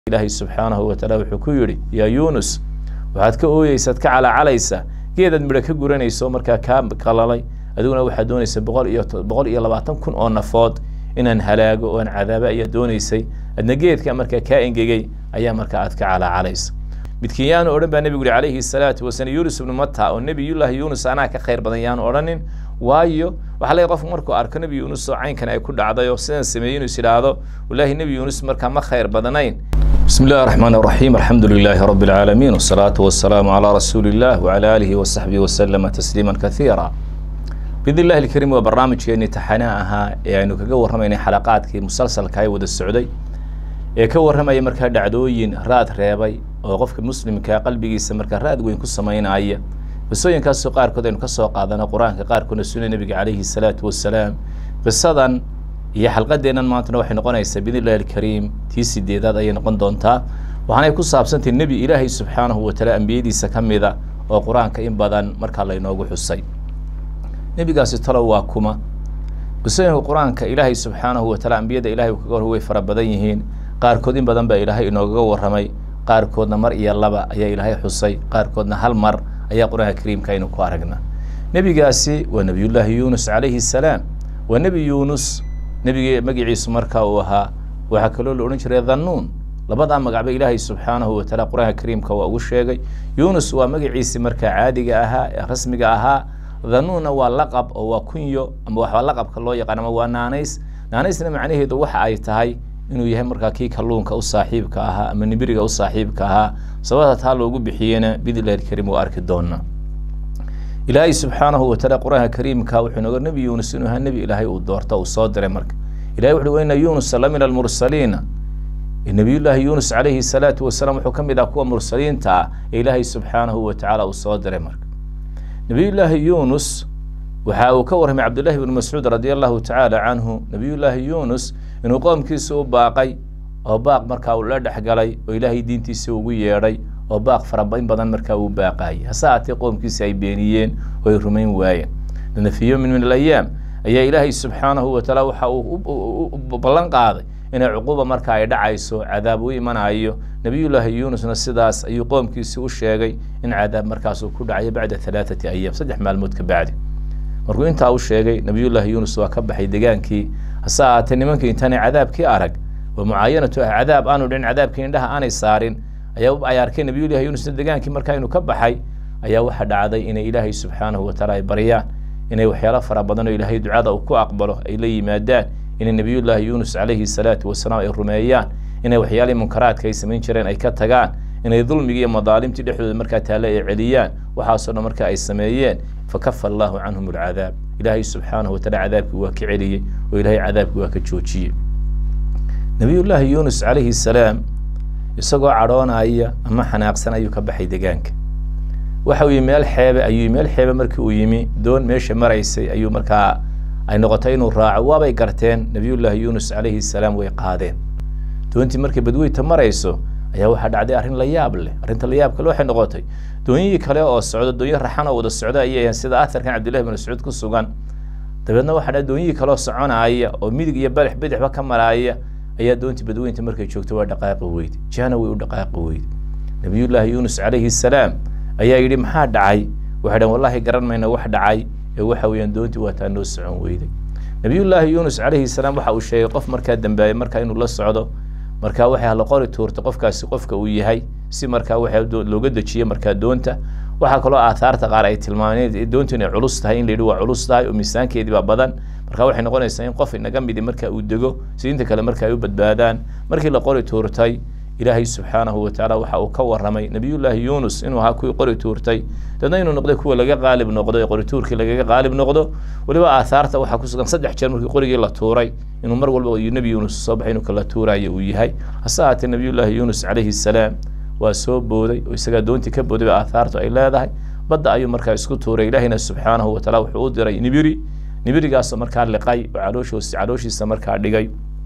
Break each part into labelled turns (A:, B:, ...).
A: ilaahay subxaanahu watacaala wuxuu ku yidhi yaa yuunus waxaad ka ooyeysaad ka calaacalaysa geedaad midho ka guranayso markaa kaa qalalay adiguna waxaad doonaysa boqol iyo boqol iyo labaatan kun oo nafood inaan halaago oo aan cadaaba ayaa doonaysay adna geedka markaa kaa engegay ayaa markaa aad ka calaacalaysa midkiin yaanu odhan baa nebigu yihi calayhi salaatu wasalaam yuunus ibnu mata oo nebiyullaahi yuunus anaa ka khayr badan yaanu odhanin waayo waxaa leeyahy qofku markuu arko nebi yuunus oo caynkan ay ku dhacday oo sidan sameeyey inuu is idhaahdo wallaahi nebi yuunus markaa ma khayr badanayn بسم الله الرحمن الرحيم الحمد لله رب العالمين والصلاة والسلام على رسول الله وعلى آله وصحبه وسلم تسليما كثيرا بإذن الله الكريم وبرنامج يعني تحناها يعني كجو رمينا حلقات كي مسلسل كاي ود السعودي ee ka warramaya markaa dhacdooyin raad reebay oo qofka muslimka qalbigiisa markaa raad weyn ku samaynaya qisooyinkaasoo qaarkood aynu ka soo qaadana qur-aanka qaarkoodna sunna nebiga calayhi salaatu wasalaam qisadan iyo xalqadeennan maantana waxay noqonaysaa biidn illahi alkariim tii sideedaad ayay noqon doontaa waxaanay ku saabsantahy nebi ilaahay subxaanahu wataala ambiyadiisa ka mida oo qur-aanka in badan markaa laynoogu xusay nebigaasi talow waa kuma qisooyinka qur-aanka ilaahay subxaanahu wataala ambiyada ilahay kaga hor way fara badan yihiin qaarkood in badan baa ilaahay inoogaga warramay qaarkoodna mar iyo laba ayaa ilaahay xusay qaarkoodna hal mar ayaa qur-aanka kariimka aynu ku aragna nebigaasi waa nebiyullaahi yuunus calayhi salaam waa nebi yuunus nebigi magaciisu markaa uu ahaa waxaa kaloo la odhan jiray dhannuun labadaa magacba ilaahay subxaanahu wataala qur-aanka kariimka waa ugu sheegay yuunus waa magaciisi markaa caadiga ahaa ee rasmiga ahaa dhannuunna waa laqab oo waa kunyo ama waxaa laqabka loo yaqaan ama waa naanays naanaysna macnaheedu waxa ay tahay inuu yahay markaa kii kalluunka u saaxiibka ahaa ama nibiriga u saaxiibka ahaa sababta taa loogu bixiyena bidillahi alkariim waa arki doona ilaahay subxaanahu wataala qur-aanka kariimka wuxuu noga nebi yuunus inuu ahaa nebi ilaahay uu doorto uu soo diray marka ilahay wuxu ina yuunusa la min almursaliina nebiyullaahi yuunus calayhi salaatu wasalaam wuxuu ka mid ah kuwa mursaliinta ah ee ilaahay subxaanahu watacaala uu soo diray marka nebiyullaahi yuunus waxa uu ka warramay cabdullahi bnu mascuud radia allahu tacaala canhu nebiyullaahi yuunus inuu qoomkiisa u baaqay oo baaq markaa uu la dhexgalay oo ilaahay diintiisa ugu yeedhay oo baaq farabain badan markaa uu baaqaayay hase haatee qoomkiisa ay beeniyeen oo ay rumayn waayeen dana fi yowmin min alayaam ayaa ilaahay subxaanahu watacaala waxa uu ballan qaaday inay cuquuba marka ay dhacayso cadaab u imanayo nebiyullaahi yuunusna sidaas ayuu qoomkiisi u sheegay in cadaab markaasuu ku dhacayo bacda halaathati ayaam saddex maalmood ka bacdi markuu intaa u sheegay nebiyullaahi yuunus waa ka baxay degaankii hase ahaatee nimankii intaanay cadaabkii arag oo mucaayanatu ah cadaab aanu dhicin cadaabkii indhaha aanay saarin ayaa ay arkeen nebiyullahi yuunusna degaankii markaa inuu ka baxay ayaa waxa dhacday inay ilaahay subxaanahu wataala ay baryaan inay waxyaalo fara badan oo ilaahay ducada uu ku aqbalo ay la yimaadaan inay nebiyullaahi yuunus calayhi salaatu wasalaam ay rumeeyaan inay waxyaalihii munkaraadka ay samayn jireen ay ka tagaan inay dulmigii iyo madaalimtii dhexdooda markaa taale ay celiyaan waxaasoo dhan marka ay sameeyeen fakafa allahu canhum alcadaab ilaahay subxaanahu wataala cadaabkii waa ka celiyey oo ilaahay cadaabkii waa ka joojiyey nebiyullaahi yuunus calayhi salaam isagoo cadhoonaya ama xanaaqsan ayuu ka baxay degaanka waxa uu yimi meel xeebe ayuu meel xeebe markii uu yimi doon meesha maraysay ayuu markaa ay noqotay inuu raaco waabay garteen nebiyullaahi yuunus calayhi salaam way qaadeen doontii markay badweyta marayso ayaa waxaa dhacday arrin la yaab leh arrinta la yaab kale waxay noqotay doonyihii kale oo socdo doonyo raxan oo wada socda ayay sida aharkan cabdillahi bin mascuud ku sugan dabeedna waxaa dhacday doonyihii kaleo soconaya oo midig iyo badax bidixba ka maraaya ayaa doontii badweynta markay joogto waa dhaqaaqi weyde jahna way u dhaqaaqi weyde nebiyullaahi yuunus calayhi salaam ayaa yidhi maxaa dhacay waxay dhan wallahi garan mayna wax dhacay ee waxa weeyaan doontii waataa noo socon weyday nebiyullaahi yuunus calayhi salaam waxa uu sheegay qof markaa dambaayay markaa inuu la socdo markaa waxay la qori tuurtay qofkaasi qofka uu yahay si markaa waxa looga dejiye markaa doonta waxaa kaloo aathaarta qaar ay tilmaameen doontu inay culus tahay in la yidhi waa culus tahay oo miisaankeedii baa badan marka waxay noqonaysaa in qof inaga midi marka uu dego si inta kale marka ay u badbaadaan markii la qori tuurtay ilaahay subxaanahu watacaala waxa uu ka warramay nebiyullaahi yuunus inuu ahaa kuwii qori tuurtay dadna inuu noqday kuwa laga qaalib noqdo ee qori tuurkii lagaga qaalib noqdo weliba aathaarta waxaa ku sugan saddex jeer markii qorigii la tuuray inuu mar walba nebi yuunus soo baxay inuu kala tuurayo uu yahay hase haatee nebiyullaahi yuunus calayhi salaam waa soo booday oo isagaa doontii ka booday ba aathaartu ay leedahay badda ayuu markaa isku tuuray ilaahina subxaanahu wataala wuxuu u diray nibiri nibirigaasoo markaa liqay oo calooshoos calooshiisa markaa dhigay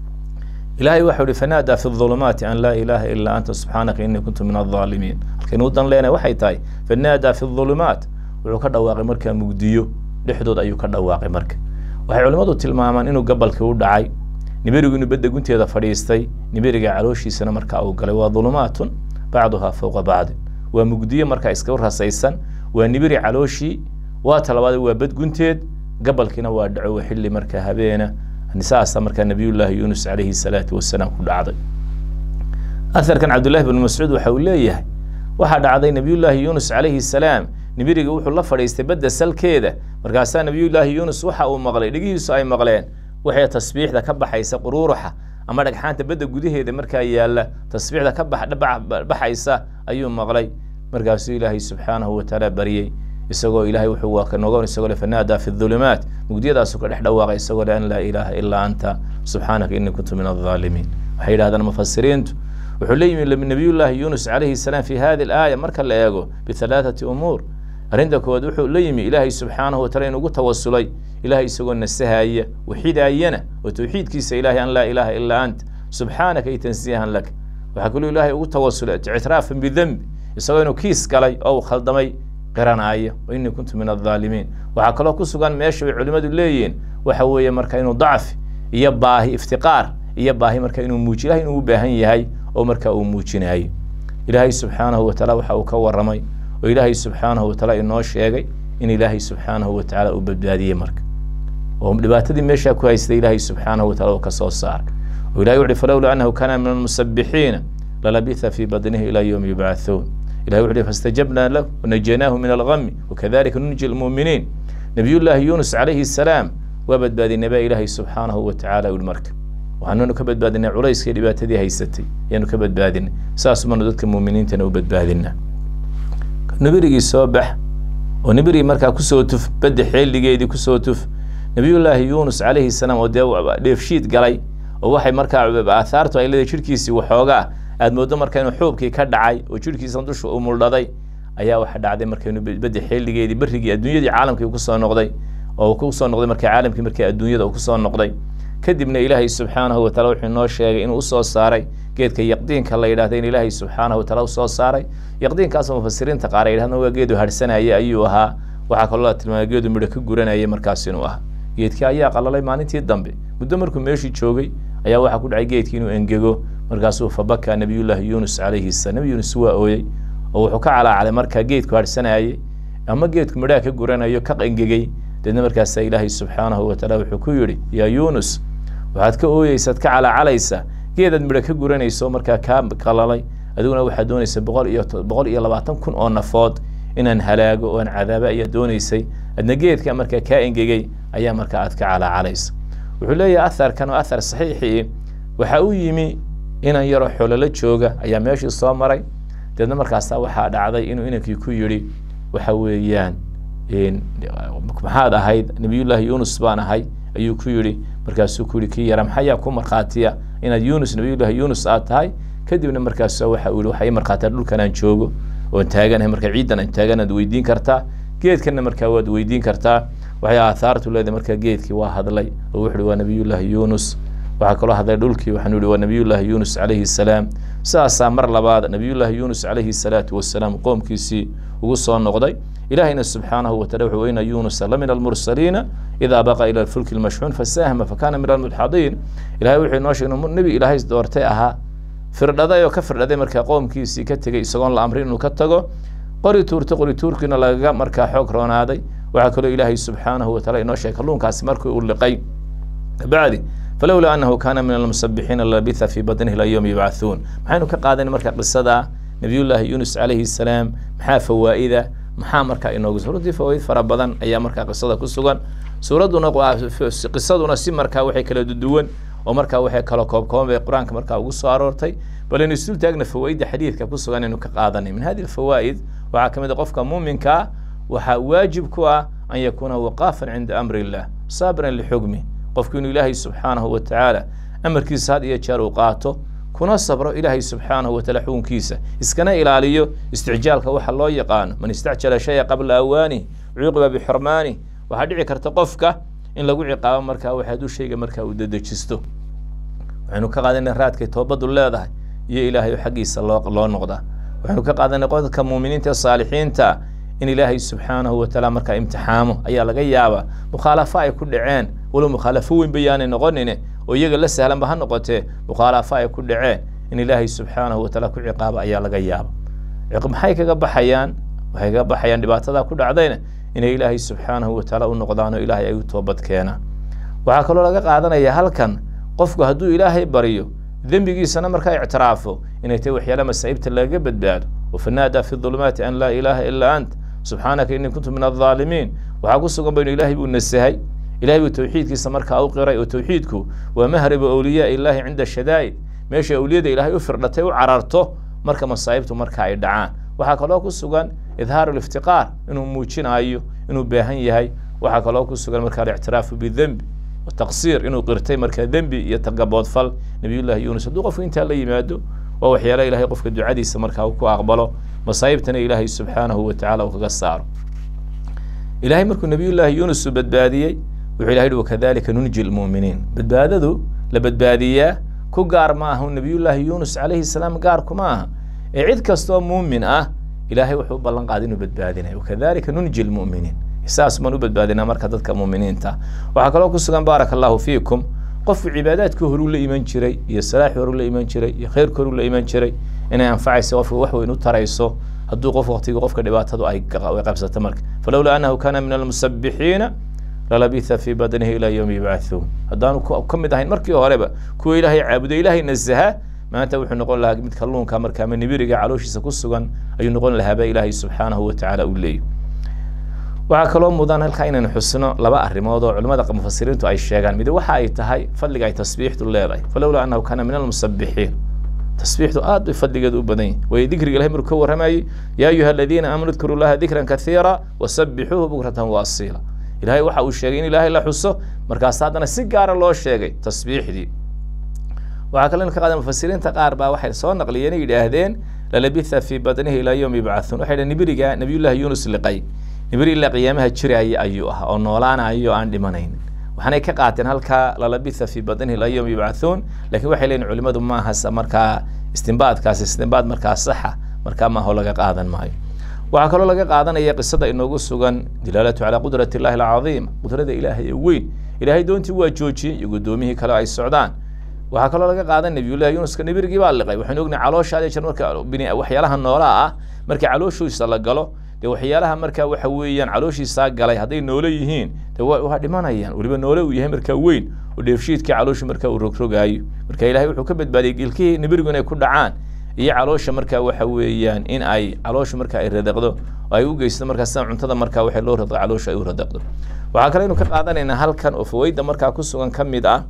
A: ilaahay waxau ihi fanaadaa fi ظulumaati an laa ilaaha ilaa anta subxaanaka inii kuntu min alظaalimiin halkaynu u dan leenahay waxay tahay fanaadaa fi ظulumaat wuxuu ka dhawaaqay markaa mugdiyo dhexdood ayuu ka dhawaaqay marka waxay culimmadu tilmaamaan inuu gabalkii u dhacay nibirigu inuu badda gunteeda fadhiistay nibiriga calooshiisana markaa uu galay waa dulumaatun bacduhaa fowqa bacdin waa mugdiyo markaa iska rasaysan waa nibiri calooshii waa talabaad waa bad gunteed gabalkiina waa dhaco waa xilli markaa habeena saasa markaa nabiyullaahi yuunus calayhi salaatu wasalaam ku dhacday aharkan cabdullahi bn mascuud waxa uu leeyahay waxaa dhacday nabiyullaahi yuunus calayhi salaam nibiriga wuxuu la fadhiistay badda salkeeda markaasaa nabiyullaahi yuunus waxa uu maqlay dhegihiisu ay maqleen waxay tasbiixda ka baxaysa quruuruxa ama dhagxaanta badda gudaheeda markaa yaalla tasbiixda ka baxaysa ayuu maqlay markaasuu ilaahay subxaanahu watacaala baryey isagoo ilahay wuxuu waa nogon isagoo le fanaadaa fi dhulumaat mugdiyadaasuu ka dhex dhawaaqay isagoo le an laa ilaaha ilaa anta subxaanaka inii kuntu min aldaalimiin waxay yidhahdaan mufasiriintu wuxuu la yimi nabiyullaahi yuunus calayhi salaam fi hadi alaaya marka la eego bihalaathati umuur arrinta koowaad wuxuu la yimi ilaahay subxaanahu watacala inugu tawasulay ilahay isagoo nasahaya waxidaayana oo towxiidkiisa ilahay an laa ilaaha ilaa anta subxaanaka ay tansiihan lak waxaa kaloo ilaahay ugu tawasulay ictiraafan bidembi isagoo inuu kiis galay oo uu khaldamay qiranaayo wa inii kuntu min aldaalimiin waxaa kaloo ku sugan meesha ay culimmadu leeyihiin waxa weeye marka inuu dacfi iyo baahi iftiqaar iyo baahi marka inuu muuji ilahay inuu u baahan yahay oo marka uu muujinayo ilaahay subxaanahu watacaala waxa uu ka warramay oo ilaahay subxaanahu watacaala inoo sheegay in ilaahay subxaanahu watacaala uu badbaadiyey marka oo dhibaatadii meeshaa ku haystay ilaahay subxaanahu wataala uu ka soo saaray oo ilahay wuxuhi falowlaa annahu kaana min almusabbixiina lalabitha fii badnihi ilaa yowmi yubcathuun ilahay wuxu uhi fastajabnaa lahu wanajaynaahu min algami wakadalika nunji lmuuminiin nabiyullaahi yuunus calayhi salaam waa badbaadinay baa ilaahay subxaanahu watacaala uli marka waxaanunu ka badbaadinay culayskii dhibaatadii haysatay ayaanu ka badbaadinay saas manu dadka muuminiintana u badbaadinaa nibirigii soo bax oo nibirigii markaa kusoo tuf badda xeeligeedii kusoo tuf nabiyullaahi yuunus calayhi salaam oo dee dheefshiid galay oo waxay markaa aathaartu ay leedahay jirhkiisii waxoogaa aad mooddo marka inuu xuubkii ka dhacay oo jirhkiisa dusha uu muldhaday ayaa waxa dhacday marka inuu badda xeeligeedii berrigii adduunyadii caalamkii kusoo noqday oo kusoo noqday marka caalamkii markii adduunyada uu kusoo noqday kadibna ilaahay subxaanahu wataala wuxuu inoo sheegay inuu usoo saaray geedka yaqdiinka la yidhahda in ilaahay subxaanahu wataala usoo saaray yaqdiinkaasoo mufasiriinta qaar ay yidhahdaan waa geedu harsanaya ayuu ahaa waxaa kaloo la tilmaamay geedu midho ka guranaya markaas inuu ahaa geedkii ayaa qalalay maalintii dambe muddo markuu meeshii joogay ayaa waxaa ku dhacay geedkii inuu engego markaasuu fabaka nabiyullaahi yuunus calayhi salaam nabi yuunus waa ooyey oo wuxuu ka calaacalay markaa geedku harsanayay ama geedku midhaha ka guranayo ka engegey deedna markaasaa ilaahay subxaanahu wataala wuxuu ku yidhi yaa yuunus waxaad ka ooyeysaad ka calaacalaysa geedaad midho ka guranayso markaa kaa qalalay adiguna waxaad doonaysa boqol iyo boqol iyo labaatan kun oo nafood inaan halaago oo aan cadaaba ayaa doonaysay adna geedka markaa kaa engegey ayaa markaa aad ka calaacalaysa wuxuu leeyahay aharkan oo ahar saxiixii waxa u yimi inan yaroo xololo jooga ayaa meeshii soo maray deedna markaasaa waxaa dhacday inuu inankii ku yidhi waxa weeyaan maxaad ahayd nabiyullaahi yuunus baan ahay ayuu ku yidhi markaasuu ku yihi kii yara maxayaa ku markhaatiya inaad yuunus nabiyullaahi yuunus aad tahay kadibna markaasa waxa uu yihi waxaa ii markhaatiya dhulkan aan joogo oon taaganahay marka ciiddan aan taaganaad weydiin kartaa geedkanna markaa waad weydiin kartaa waxay aathaartu leedahay markaa geedkii waa hadlay oo wuxu uhi waa nabiyullaahi yuunus waxaa kaloo hadlay dhulkii waxaanu ihi waa nabiyullaahi yuunus calayhi salaam sidaasaa mar labaad nabiyullaahi yuunus calayhi salaatu wasalaam qoomkiisii ugu soo noqday ilahayna subxaanahu watacala wuxuu ina yuunusa la min almursaliina idaa baqa ila alfulki lmashxuun fasahma fakana min almudxadiin ilahay wuxuu inoo sheegay inuu nebi ilaahay doortay ahaa firdhaday oo ka firdhaday markaa qoomkiisii ka tegey isagoon la amrin inuu ka tago qori tuurta qori tuurkiina lagaga markaa xoog roonaaday waxaa kaloo ilaahay subxaanahu wataala inoo sheegay kalluunkaasi markii uu liqay kabacdi falowlaa anahu kana min almusabixiina labitha fii badnihi ila yowmi yubcathuun maxaynu ka qaadanay marka qisada nabiyullaahi yuunus calayhi salaam maxaa fawaa'ida maxaa markaa inoogu suuradii fawaaid fara badan ayaa markaa qisada ku sugan suuradduna qisaduna si markaa waxay kala duwan oo markaa waxay kala koobkooban bay qur-aanka markaa ugu soo aroortay bal aynu isul taagna fawaaidda xadiidka ku sugan aynu ka qaadanay min hadi fawaa'id waxaa ka mid a qofka muuminkaa waxaa waajib ku ah an yakuuna waqaafan cinda amri illah saabiran lixukmi qofku inuu ilaahay subxaanahu watacaala amarkiisa had iyo jeer uu qaato kuna sabro ilaahay subxaanahu wataala xukunkiisa iskana ilaaliyo isticjaalka waxa loo yaqaano man istacjala shaya qabla awaani cuuqiba bixurmaani waxaa dhici karta qofka in lagu ciqaabo markaa wax hadduu shayga markaa uu dedejisto waxaynu ka qaadanay raadkay toobaddu leedahay iyo ilaahay xaggiisa loo loo noqdaa waxaynu ka qaadanay qodka muuminiinta ee saalixiinta in ilaahay subxaanahu watacaala markaa imtixaamo ayaa laga yaabaa mukhaalafo ay ku dhaceen walow mukhaalafo weyn bayaanay noqonine oo iyaga la sahlanba ha noqotee mukhaalafo ay ku dhaceen in ilaahay subxaanahu wataala ku ciqaabo ayaa laga yaaba maxay kaga baxayaan waxay kaga baxayaan dhibaatadaa ku dhacdayna inay ilaahay subxaanahu wataala u noqdaan oo ilaahay ay u toobad keenaan waxaa kaloo laga qaadanaya halkan qofku hadduu ilaahay baryo dembigiisana markaa ictiraafo inay tahay waxyaala masaa'ibta lagaga badbaado wafanaadaa fi dulumaati an laa ilaaha ilaa ant subxaanaka innii kuntu min aldaalimiin waxaa ku sugan ba inu ilaahay buu nasahay ilahay buu tawxiidkiisa markaa u qiray oo tawxiidku waa mahribu awliyaa illaahi cinda shadaa'id meesha awliyada ilaahay u firdhatay u cararto marka masaa'ibtu marka ay dhacaan waxaa kaloo ku sugan idhaaru liftiqaar inuu muujinaayo inuu baahan yahay waxaa kaloo ku sugan markaa alictiraafu bidembi taqsiir inuu qirtay markaa dembi iyo tagaboodfal nabiyullahi yuunus hadduu qofku intaa la yimaado waa waxyaala ilahay qofka ducadiisa markaa uu ku aqbalo masaa'ibtana ilaahay subxaanahu watacaala uu kaga saaro ilahay markuu nabiyullaahi yuunus uu badbaadiyey wuxuu ilahay hi wakadalika nunji lmu'miniin badbaadadu la badbaadiyaa ku gaar ma aha nabiyullaahi yuunus calayhi salaam gaar kuma aha ee cid kastoo muumin ah ilaahay wuxuu u ballan qaaday inuu badbaadinayo wakadalika nunji lmu'miniin saas baan u badbaadinaa marka dadka muuminiinta waxaa kaloo ku sugan baaraka allahu fiikum qofku cibaadaadkii horuu la iman jiray iyo salaaxii horuu la iman jiray iyo khayrkii horuu la iman jiray inay anfacayso qofka wax weyn u tarayso hadduu qof waqtigii qofka dhibaatadu ay qabsato marka falowlaa annahu kana min almusabbixiina lalabitha fii badnihi ilaa yowmi yubcathuun haddaanu ka mid ahayn markii horeba kuwa ilaahay caabuday ilaahay nasaha maanta wuxuu noqon lahaa mid kalluunka marka ama nibiriga calooshiisa ku sugan ayuu noqon lahaaba ilaahay subxaanahu watacaala u leeyahy waxaa kaloo mudan halkaa inaynu xusno laba arrimood oo culimmada mufasiriintu ay sheegaan mid waxa ay tahay fadliga ay tasbiixdu leedahay falowlaa annahu kana min almusabbixiin tasbiixdu aad bay fadligeedu u badan yahi way dikriga ilahay markuu ka warramayey yaa ayuha aladiina aamanuu dkuruu llaha dikran kaiira wasabbixuuhu bukratan wa asiila ilahay waxa uu sheegay in ilaahay la xuso markaas haddana si gaara loo sheegay tasbiixdii waxaa kaloo ka qaadan mufasiriinta qaar baa waxay soo naqliyeen yidhaahdeen lalabitha fii badnihi ilaa yowmi yubcathuun waxay dhaheen nibiriga nabiyullahi yuunus liqay nibiri ilaa qiyaamaha jiraya ayuu ahaa oo noolaanayo aan dhimanayn waxaanay ka qaateen halkaa lalabitha fii badnihi ilaa yowmi yubcathuun lakin waxay leeyihin culimadu maaha markaa istimbaadkaasi istimbaad markaa saxa markaa maaho laga qaadan maayo waxaa kaloo laga qaadanaya qisada inoogu sugan dilaalatu calaa qudrati illahi alcadiima qudrada ilaahay ee weyn ilaahay doontii waa joojiyey iyo guddoomiyihii kale ay socdaan waxaa kaloo laga qaadan nabiyullahi yunuska nibirigii baa liqay waxaynu ognahay caloosha ade jeer marka waxyaalaha noolaa ah markii calooshiisa la galo dee waxyaalaha markaa waxa weeyaan calooshiisaa galay hadday noole yihiin de waa dhimanayaan weliba noole uu yahay markaa weyn oo dheefshiidkii calooshi markaa uu rogrogaayo marka ilahay wuxuu ka badbaadiyey gilkihii nibirigu inay ku dhacaan iyo caloosha markaa waxa weeyaan in ay caloosha marka ay radaqdo oo ay u geysto markaa sida cuntada markaa waxa loo radaqo caloosha ay u radaqdo waxaa kale aynu ka qaadanaynaa halkan oo fawayda markaa ku sugan ka mid ah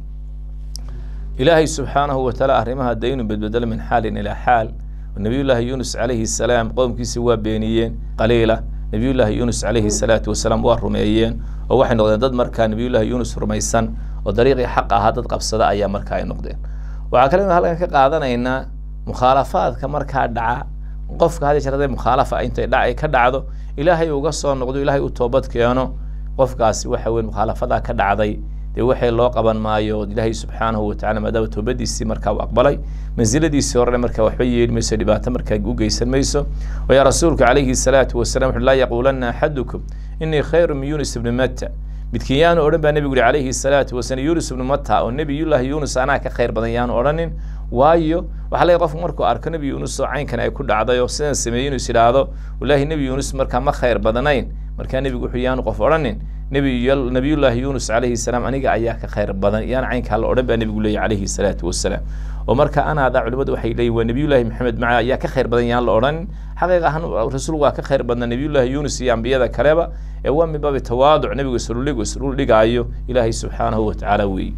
A: ilaahay subxaanahu watacaala arrimaha de inuu bedbedelo min xaalin ilaa xaal nabiyullaahi yuunus calayhi salaam qowmkiisi waa beeniyeen qaliila nabiyullaahi yuunus calayhi salaatu wasalaam waa rumeeyeen oo waxay noqdeen dad markaa nabiyullaahi yuunus rumaysan oo dariiqii xaq ahaa dad qabsada ayaa markaa ay noqdeen waxaa kale inu halkan ka qaadanaynaa mukhaalafaadka markaa dhaca qofka had jeer haday mukhaalafa intay dhac ka dhacdo ilaahay uga soo noqdo ilaahay u toobad keeno qofkaasi waxa weye mukhaalafadaa ka dhacday dee waxay loo qaban maayo ilaahay subxaanahu watacala maadaama toobadiisii markaa u aqbalay mansiladiisii horena markaa waxba yeeli mayso dhibaato markaa u geysan mayso wayaa rasuulku calayhi salaatu wasalam wuxu laa yaquulanna axadukum inii khayru min yuunus ibni matta midkiin yaanu odhan baa nebigu yihi calayhi salaatu wasalam yuunus ibnu matta oo nebiyullaahi yuunus anaa ka khayr badan yaanu odhanin waayo waxaa leeyahy qofku markuu arko nebi yuunus oo caynkan ay ku dhacday oo sidan sameeyey inuu is idhaahdo wallaahi nebi yuunus markaa ma khayr badanayn markaa nebigu wuxuu yaanu qof odhanin nabiyullaahi yuunus calayhi salaam aniga ayaa ka khayr badan yaan caynkaa la odhan baa nebigu leeyahy calayhi salaatu wasalaam oo marka anaada culimadu waxay leeyihin waa nebiyullaahi maxamed maca ayaa ka khayr badan yaan la odhanin xaqiiq ahaan rasuul waa ka khayr badna nebiyullaahi yuunus iyo ambiyada kaleba ee waa min baabi tawaaduc nebigu isruligu isrul dhigaayo ilaahay subxaanahu watacaala weeye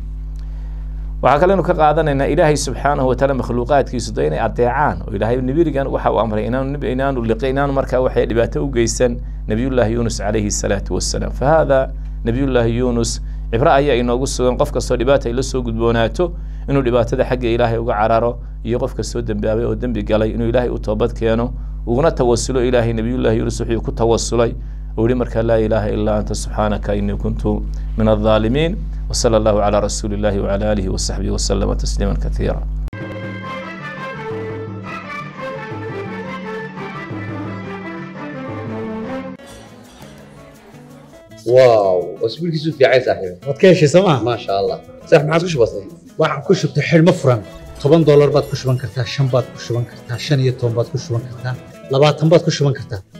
A: waxaa kalenu ka qaadanaynaa ilaahay subxaanahu wataala makhluuqaadkiisu de inay adeecaan oo ilaahay nibirigan waxa uu amray inaanu inaanu liqi inaanu markaa waxay dhibaato u geysan nabiyullaahi yuunus calayhi salaatu wasalaam fa hada nabiyullaahi yuunus cibro ayaa inoogu sugan qof kastoo dhibaata ay la soo gudboonaato inuu dhibaatada xagga ilaahay uga cararo iyo qof kastoo dembaabay oo dembi galay inuu ilaahay u toobad keeno uguna tawasulo ilaahay nabiyullaahi yuunus wuxuu ku tawasulay oo yihi markaa laa ilaaha ilaa anta subxaanaka inii kuntu min aldaalimiin وصلى الله على رسول الله وعلى آله وصحبه وسلم تسليما كثيرا
B: واو اسبوعك في عايز صاحبي
C: waad ka heshay sooma
B: ما شاء الله صح ما عاد وش بصير waxaan ku shubtay xidhmo furan toban doolar baad ku shuban kartaa shan baad ku shuban kartaa shan iyo toban baad ku shuban kartaa labaatan baad ku shuban kartaa